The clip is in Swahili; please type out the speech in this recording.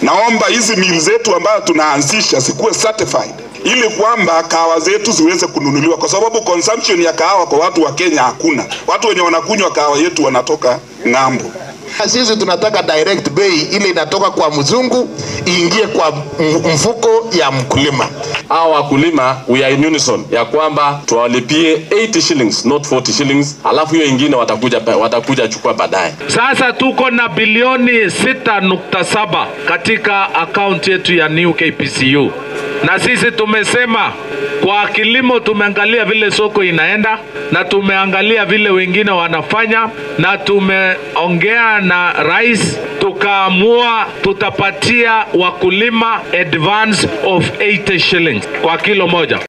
naomba hizi mili zetu ambayo tunaanzisha zikuwe certified ili kwamba kahawa zetu ziweze kununuliwa, kwa sababu consumption ya kahawa kwa watu wa Kenya hakuna. Watu wenye wanakunywa kahawa yetu wanatoka ng'ambo. Sisi tunataka direct bei ile inatoka kwa mzungu iingie kwa mfuko ya mkulima. Hao wakulima we are in unison ya kwamba tuwalipie 80 shillings not 40 shillings, alafu hiyo ingine watakuja watakuja chukua baadaye. Sasa tuko na bilioni 6.7 katika akaunti yetu ya New KPCU, na sisi tumesema kwa kilimo tumeangalia vile soko inaenda na tumeangalia vile wengine wanafanya, na tumeongea na rais tukaamua tutapatia wakulima advance of 80 shillings kwa kilo moja.